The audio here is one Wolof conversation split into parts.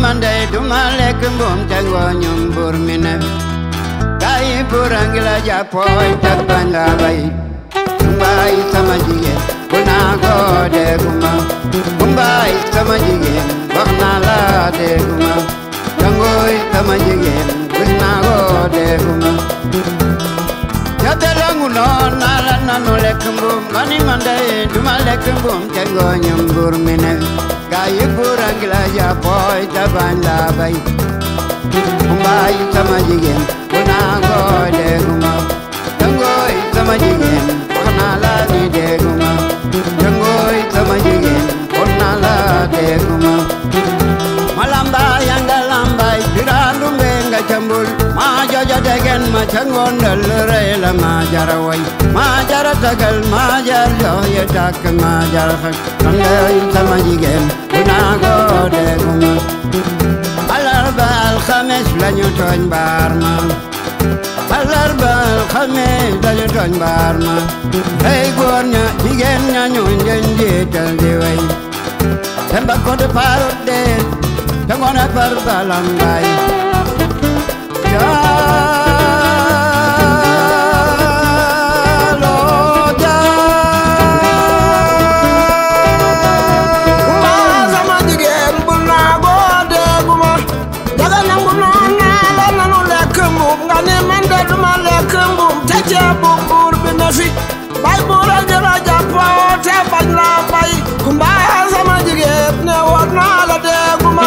man dey duma lekk mbuum te ngooñum buur mi ne gaay buur a ngi la jàppooy te bañ la bay kumbaay sama jigéen bu naa ko dégguma kumbaay sama jigéen wax naa la dégguma tangooy sama jigéen gis naa ko dégguma Jatelangu noon naa la nanu lekk mbuum nga ni man dey duma lekk mbuum te ngooñum buur mi ne gaay buur a ngi la jàppooy te bañ la bay kumbaay sama jigéen bu naa ko dégguma tangooy sama jigéen wax naa la ni dégguma tangooy sama jigéen wax naa la dégguma ma lambay anga lambay birandu mbe nga cambul ma jojo degen ma cangon dal rey la ma jara way ma jara tagal ma jar jox ye tak ma jar xak tangooy sama jigéen bu naa ko dégguma alarba alxames lañu tooñ baar ma alarba alxames lañu tooñ baar ma hey góor ña jigéen ña ñu ngeen jiital di way temba ko de parut de te ngoone par balambay jaalo Kumba sama jigéen bu naagoo dégguma jaga nangu noon naa la nanu lekk mbuum nga ni man de duma lekk mbuum te ceebu buur bi na fi bay buur a gën a jàppoo te bañ la bay kumba sama jigéen ne woon naa la dégguma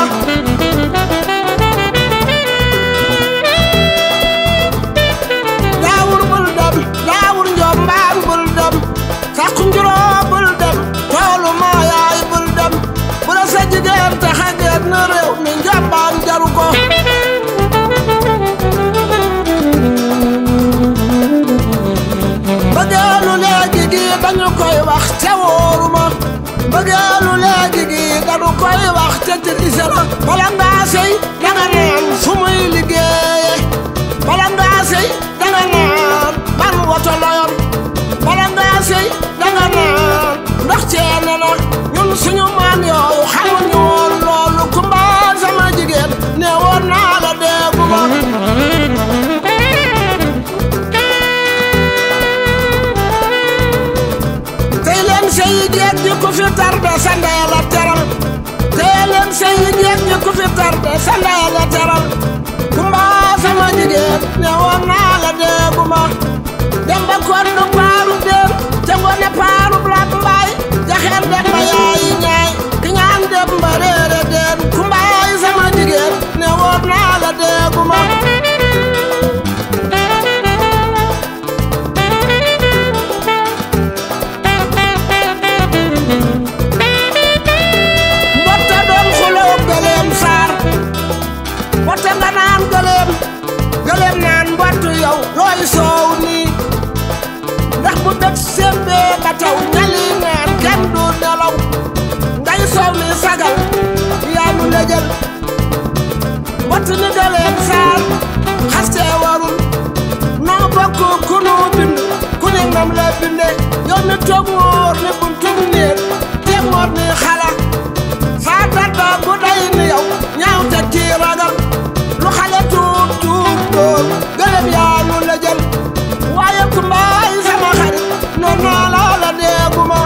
daawur bul dem daawur njombaan bul dem sakku njuroo bul dem toolu maa yaay bul dem bu la sa jigéen taxa génn na réew mi njombaan jaru ko bëggeelu léegi gi dañu koy wax te wóoruma bëggeelu léegi gi dañu koy wax te tirise la bala ngaa sëy danga naan fu muy liggéeye bala ngaa sëy danga naan ban woto la yor bala ngaa sëy danga naan ndax ceene la ñun suñu maam yooyu xamuñu woon loolu kumba sama jigéen ne woon naa la dégguma tey leen sëy jeeg ji ku fi tarde sa ndey la teral tey leen sëy jeeg ji ku fi tarde sa ndey la teral kumba sama jigéen ne woon naa la dégguma dem ba kon du paaru déer te ngone paaru blat mbaay jaxeer dem ba yaayi ñaay ki ñaan dem ba réere déen kumbaay sama jigéen ne woon naa la dégguma mbotte doon xuloo gëleem saar mbotte nga naan gëleem gëleem naan mbottu yow looy soow nii ndax bu dëkk sémbee ba taw ñali naan kenn du nelaw ngay soow mi sagal yaa nu la jël mbott ni gëleem saar xastee warul noo bokk ku nu bind ku ne ngam la binde yow mi toog wóor ni buntum néeg te moor ni xala saa tàdda bu day ni yow ñaaw te kii ragal lu xale tuut tuut dóor gëlëm yaa nu la jël waaye kumbaay sama xarit noon naa la la dégguma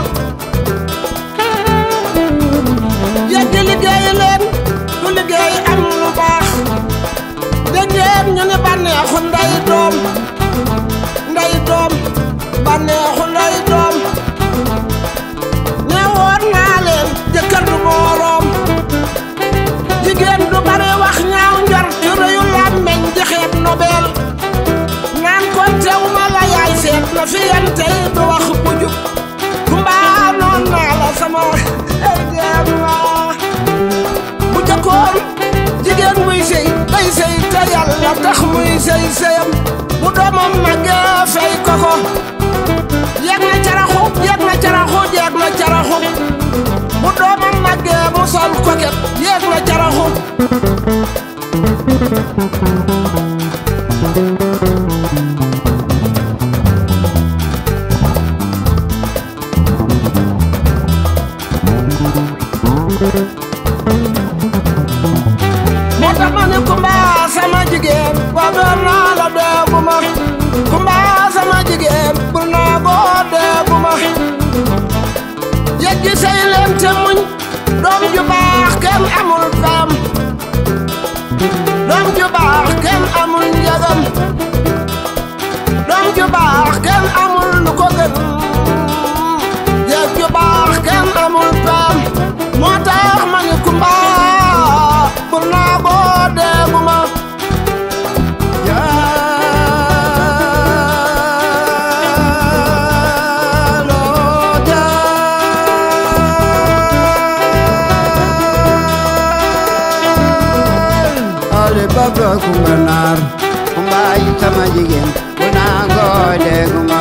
yegg liggéey leen du liggéey am lu baax dégg ngeen ñu ni bànneexu nday doom nday doom bànneexu nday doom ne woon naa leen jëkkër du mooroom jigéen du bari wax ñaaw njor ci rëyu làmmeñ di xeeb nobel naan ko tew ma la yaay seet na fi yan tey du wax bu jub kumbaa noon naa la sama ay jeem waa bu jëkkoon jigéen muy sëy day sëy te yàlla tax muy sëy sëyam bu doomam màggee fay koko yeeg na caraxu yeeg na caraxu yeeg na caraxu bu doomam màggee mu sol koket yeeg na caraxu Sarr kumbaay sama jigéen bu nangoo dégguma